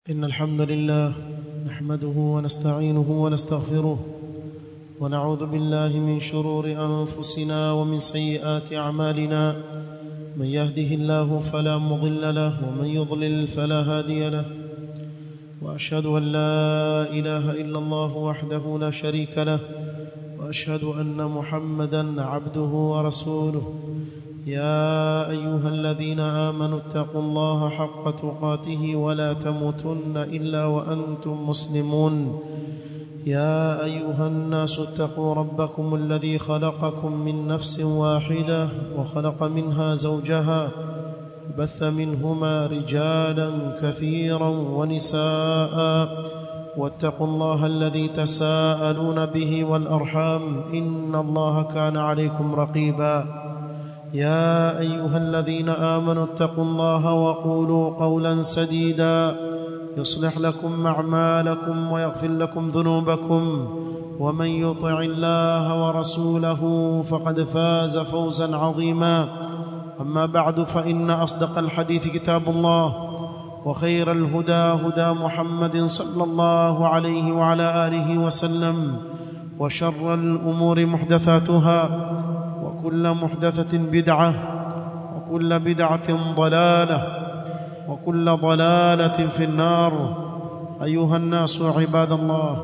إن الحمد لله نحمده ونستعينه ونستغفره ونعوذ بالله من شرور أنفسنا ومن سيئات أعمالنا من يهده الله فلا مضل له ومن يضلل فلا هادي له وأشهد أن لا إله إلا الله وحده لا شريك له وأشهد أن محمدا عبده ورسوله يا أيها الذين آمنوا اتقوا الله حق تقاته ولا تموتن إلا وأنتم مسلمون يا أيها الناس اتقوا ربكم الذي خلقكم من نفس واحدة وخلق منها زوجها بث منهما رجالا كثيرا ونساء واتقوا الله الذي تساءلون به والأرحام إن الله كان عليكم رقيبا يا أيها الذين آمنوا اتقوا الله وقولوا قولا سديدا يصلح لكم أعمالكم ويغفر لكم ذنوبكم ومن يطع الله ورسوله فقد فاز فوزا عظيما أما بعد فإن أصدق الحديث كتاب الله وخير الهدى هدى محمد صلى الله عليه وعلى آله وسلم وشر الأمور محدثاتها وكل محدثة بدعة وكل بدعة ضلالة وكل ضلالة في النار أيها الناس عباد الله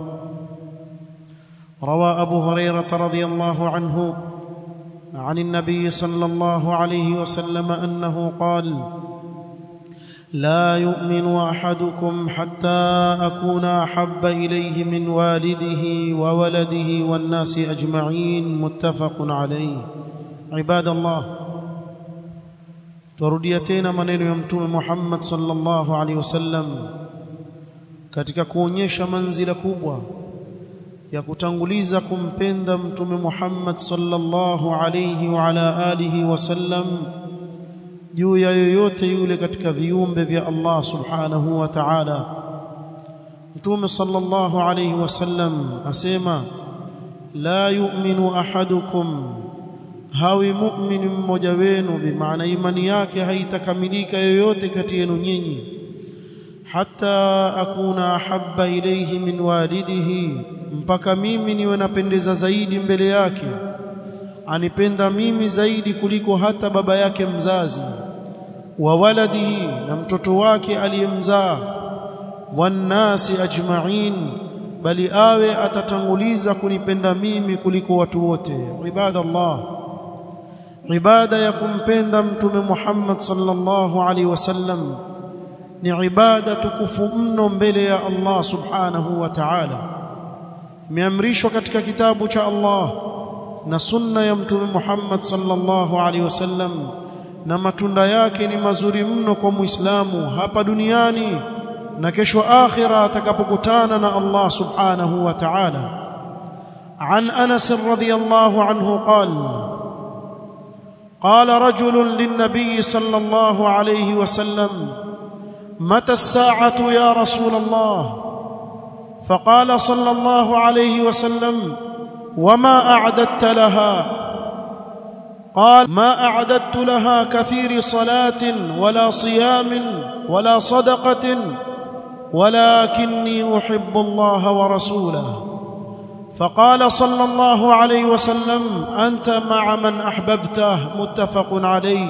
روى أبو هريرة رضي الله عنه عن النبي صلى الله عليه وسلم أنه قال لا يؤمن أحدكم حتى أكون أحب إليه من والده وولده والناس أجمعين متفق عليه عباد الله turudia tena maneno ya mtume Muhammad sallallahu alaihi wasallam katika kuonyesha manzila kubwa ya kutanguliza kumpenda mtume Muhammad sallallahu alaihi wa ala alihi wasallam juu ya yoyote yule katika viumbe vya Allah subhanahu wa ta'ala mtume sallallahu alaihi wasallam asema la yu'minu ahadukum hawi mu'min mmoja wenu bimaana imani yake haitakamilika yoyote kati yenu nyinyi hata akuna ahabba ilayhi min walidihi mpaka mimi niwe napendeza zaidi mbele yake anipenda mimi zaidi kuliko hata baba yake mzazi wa waladihi na mtoto wake aliyemzaa wannasi ajma'in bali awe atatanguliza kunipenda mimi kuliko watu wote ibadallah ibada ya kumpenda mtume Muhammad sallallahu alaihi wasallam ni ibada tukufu mno mbele ya Allah subhanahu wa ta'ala imeamrishwa katika kitabu cha Allah na sunna ya mtume Muhammad sallallahu alaihi wasallam na matunda yake ni mazuri mno kwa Muislamu hapa duniani na kesho akhira atakapokutana na Allah subhanahu wa ta'ala عن انس رضي الله عنه قال قال رجل للنبي صلى الله عليه وسلم متى الساعه يا رسول الله فقال صلى الله عليه وسلم وما اعددت لها قال ما اعددت لها كثير صلاه ولا صيام ولا صدقه ولكني احب الله ورسوله فقال صلى الله عليه وسلم انت مع من احببته متفق عليه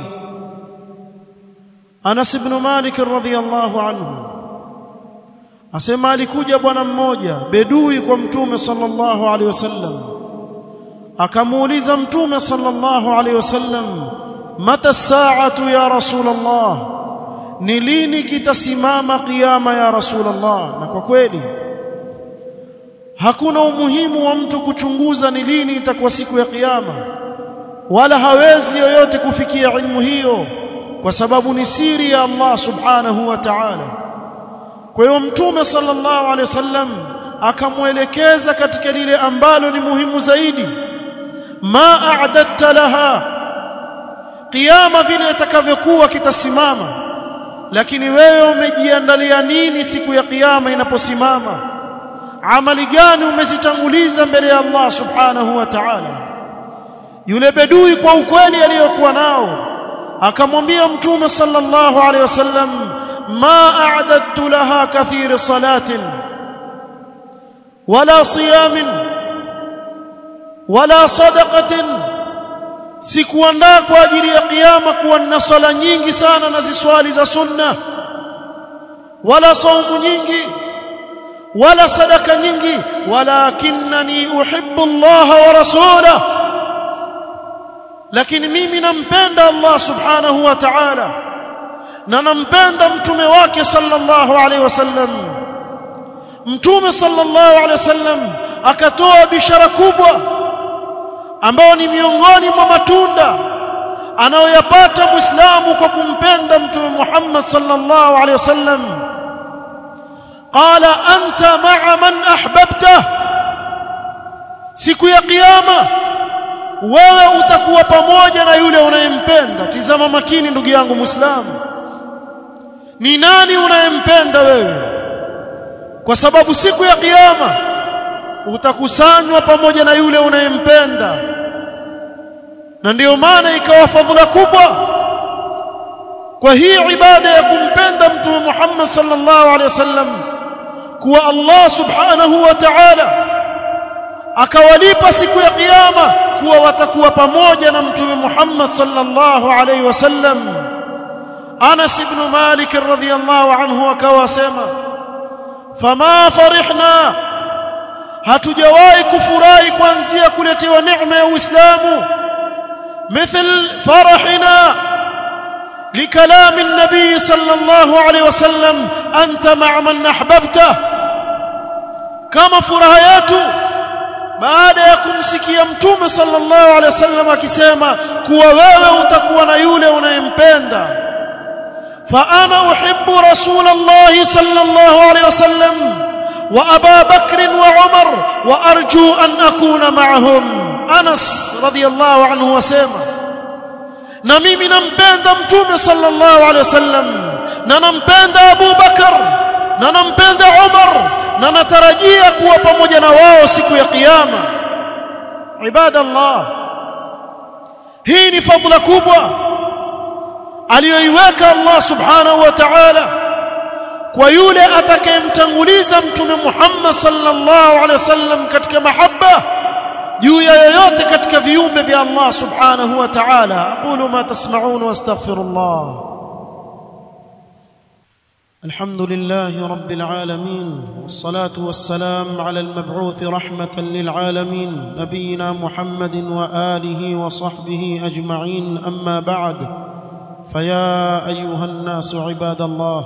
انس بن مالك رضي الله عنه asema alikuja bwana mmoja bedui kwa mtume sallallahu alaihi wasallam akamuuliza mtume sallallahu alaihi wasallam mata saatu ya rasulullah ni lini kitasimama kiyama ya rasulullah na kwa kweli hakuna umuhimu wa mtu kuchunguza ni lini itakuwa siku ya kiyama wala hawezi yoyote kufikia ilmu hiyo kwa sababu ni siri ya Allah subhanahu wa ta'ala kwa hiyo mtume sallallahu alaihi wasallam akamwelekeza katika lile ambalo ni muhimu zaidi ma a'dadta laha kiyama vile itakavyokuwa kitasimama lakini wewe umejiandalia nini siku ya kiyama inaposimama amali gani umezitanguliza mbele ya Allah subhanahu wa ta'ala yule bedui kwa ukweli aliyokuwa nao akamwambia mtume sallallahu alaihi wasallam ما أعددت لها كثير صلاة ولا صيام ولا صدقة sikuandaa kwa ajili ya kiyama kuwa na sala nyingi sana na ziswali za sunna wala saumu nyingi wala sadaka nyingi walakinani uhibbu Allah wa rasulahu lakini mimi nampenda Allah subhanahu wa ta'ala na nampenda mtume wake sallallahu alaihi wasallam mtume sallallahu alaihi wasallam akatoa bishara kubwa ambao ni miongoni mwa matunda anayoyapata muislamu kwa kumpenda mtume Muhammad sallallahu alaihi wasallam qala anta ma'a man ahbabta siku ya kiyama wewe utakuwa pamoja na yule unayempenda tizama makini ndugu yangu muislamu ni nani unayempenda wewe kwa sababu siku ya kiyama utakusanywa pamoja na yule unayempenda na ndiyo maana ikawa fadhila kubwa kwa hii ibada ya kumpenda mtume Muhammad sallallahu alaihi wasallam kuwa Allah subhanahu wa ta'ala akawalipa siku ya kiyama kuwa watakuwa pamoja na mtume Muhammad sallallahu alaihi wasallam Anas ibn Malik radhiyallahu anhu akawa sema fama farihna hatujawahi kufurahi kuanzia kuletewa neema ya Uislamu مثل فرحنا لكلام النبي صلى الله عليه وسلم أنت مع من أحببته كما فرهياته baada ya kumsikia mtume sallallahu alaihi wasallam akisema kuwa wewe utakuwa na yule unayempenda fa ana uhibbu rasulullah sallallahu alaihi wasallam wa aba bakr wa umar wa arju an akuna ma'ahum Anas radhiyallahu anhu wasema na mimi nampenda mtume sallallahu alaihi wasallam na nampenda Abu Bakar na nampenda Umar na natarajia kuwa pamoja na wao siku ya kiyama ibadallah hii ni fadhila kubwa aliyoiweka Allah subhanahu wa ta'ala kwa yule atakayemtanguliza mtume Muhammad sallallahu alaihi wasallam katika mahaba juu ya yoyote katika viumbe vya Allah subhanahu wa ta'ala aqulu ma tasma'un wastaghfirullah الحمد لله رب العالمين والصلاة والسلام على المبعوث رحمة للعالمين نبينا محمد وآله وصحبه أجمعين أما بعد فيا أيها الناس عباد الله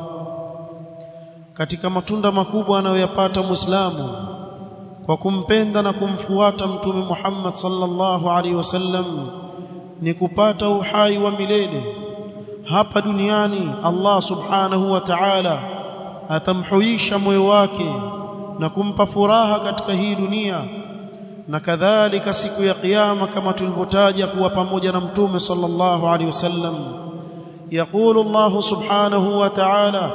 katika matunda makubwa anayoyapata muislamu kwa kumpenda na kumfuata mtume Muhammad sallallahu alaihi wasallam ni kupata uhai wa milele hapa duniani Allah subhanahu wa ta'ala atamhuisha moyo wake na kumpa furaha katika hii dunia na kadhalika siku ya kiyama kama tulivyotaja kuwa pamoja na mtume sallallahu alaihi wasallam يقول الله سبحانه وتعالى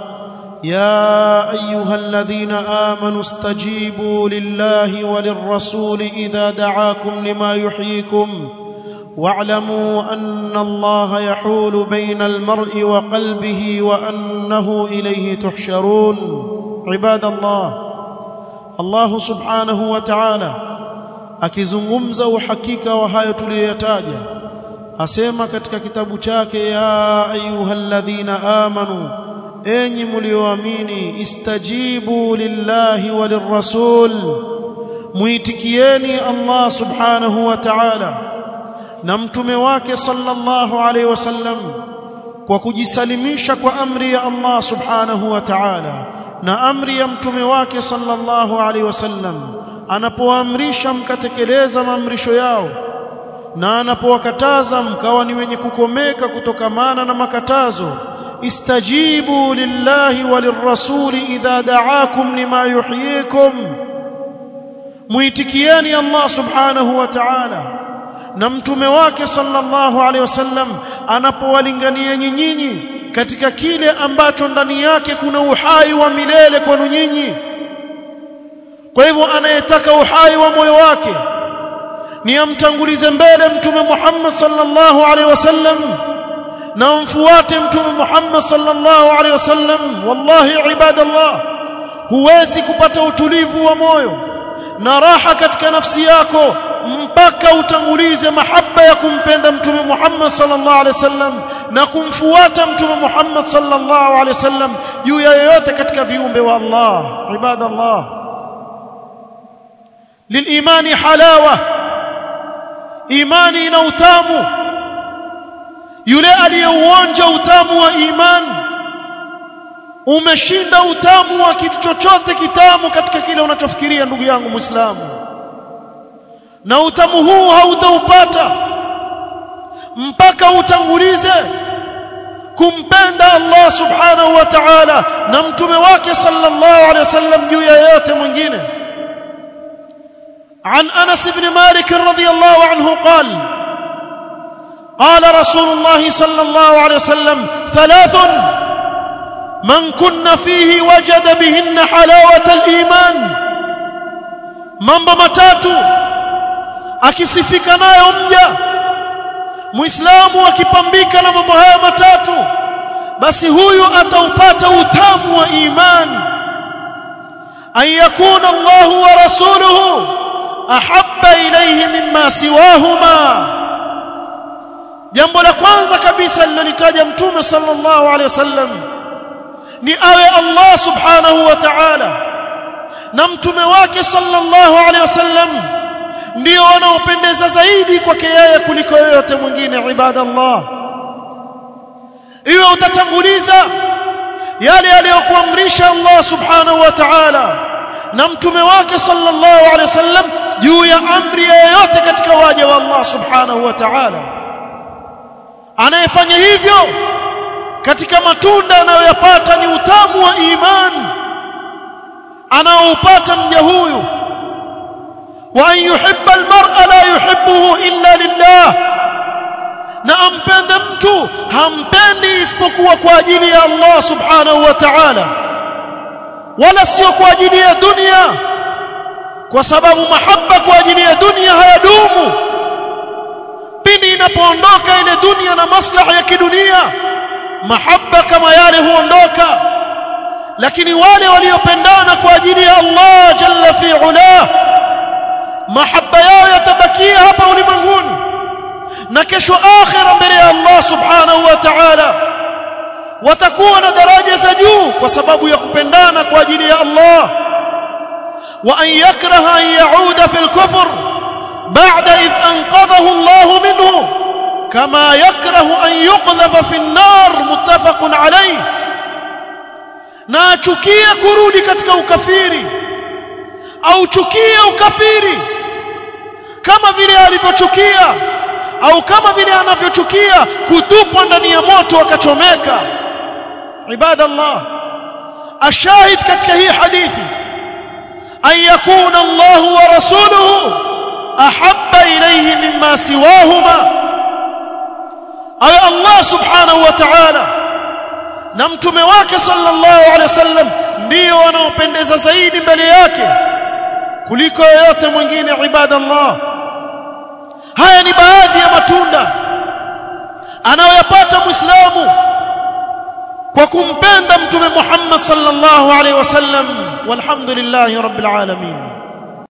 يا ايها الذين امنوا استجيبوا لله وللرسول اذا دعاكم لما يحييكم واعلموا ان الله يحول بين المرء وقلبه وانه اليه تحشرون عباد الله الله سبحانه وتعالى akizungumza uhakika wa hayo tuliyoyataja asema katika kitabu chake ya ayyuhalladhina amanu enyi mlioamini istajibu lillahi walirrasul muitikieni Allah subhanahu wa ta'ala na mtume wake sallallahu alaihi wasallam kwa kujisalimisha kwa amri ya Allah subhanahu wa ta'ala na amri ya mtume wake sallallahu alaihi wasallam anapoamrisha mkatekeleza maamrisho yao na anapowakataza mkawa ni wenye kukomeka kutokamana na makatazo istajibu lillahi walirrasuli idha da'akum lima yuhyikum muitikieni Allah subhanahu wa ta'ala na mtume wake sallallahu alaihi wasallam anapowalingania nyinyi katika kile ambacho ndani yake kuna uhai wa milele kwenu nyinyi kwa hivyo anayetaka uhai wa moyo wake ni amtangulize mbele mtume Muhammad sallallahu alaihi wasallam na mfuate mtume Muhammad sallallahu alaihi wasallam wallahi ibadallah huwezi kupata utulivu wa moyo na raha katika nafsi yako mpaka utangulize mahaba ya kumpenda mtume Muhammad sallallahu alaihi wasallam na kumfuata mtume Muhammad sallallahu alaihi wasallam juu ya yoyote katika viumbe wa Allah ibadallah للإيمان حلاوة إيماني نوتامو yule aliyeuonja utamu wa imani umeshinda utamu wa kitu chochote kitamu katika kile unachofikiria ndugu yangu Muislamu na utamu huu hautaupata mpaka utangulize kumpenda Allah subhanahu wa ta'ala na mtume wake sallallahu alaihi wasallam juu ya yote mwingine عن انس بن مالك رضي الله عنه قال قال رسول الله صلى الله عليه وسلم ثلاث من كن فيه وجد بهن حلاوه الايمان mambo matatu akisifika nayo mja muislamu akipambika na mambo haya matatu basi huyu ataupata utamu wa imani an yakuna Allah wa rasuluhu ahabba ilayhi mimma siwahuma jambo la kwanza kabisa lilolitaja mtume sallallahu alaihi wasallam ni awe Allah subhanahu wa ta'ala na mtume wake sallallahu alaihi wasallam ndio wanaopendeza zaidi kwake yeye kuliko yoyote mwingine ibadallah iwe utatanguliza yale aliyokuamrisha Allah subhanahu wa ta'ala na mtume wake sallallahu alaihi wasallam juu ya amri yoyote katika waja wa Allah subhanahu wa ta'ala anayefanya hivyo katika matunda anayoyapata ni utamu wa imani anaoupata mja huyu wa an yuhibba almar'a la yuhibbuhu illa lillah na ampende mtu hampendi isipokuwa kwa ajili ya Allah subhanahu wa ta'ala wala sio kwa ajili ya dunia kwa sababu mahaba kwa ajili ya dunia hayadumu pindi inapoondoka ile dunia na maslaha ya kidunia mahaba kama yale huondoka lakini wale waliopendana kwa ajili ya Allah jalla fi ula mahaba yao yatabakia hapa ulimwenguni na kesho akhira mbele ya Allah subhanahu wa ta'ala watakuwa na daraja za juu kwa sababu ya kupendana kwa ajili ya Allah wa an yakraha an yauda fil kufr ba'da id anqadhahu Allah minhu kama yakrahu an yuqdhafa fi an-nar muttafaqun alayh na achukie kurudi katika ukafiri au chukie ukafiri kama vile alivyochukia au kama vile anavyochukia kutupwa ndani ya moto akachomeka ibadallah ashahid katika hii hadithi an yakuna Allah wa rasuluhu ahabba ilayhi mimma siwahuma ay Allah subhanahu wa ta'ala na mtume wake sallallahu alaihi wasallam ndio wanaopendeza zaidi mbele yake kuliko yoyote mwingine ibadallah haya ni baadhi ya matunda anayoyapata muislamu kwa kumpenda mtume Muhammad sallallahu alaihi wasallam walhamdulillahi rabbil alamin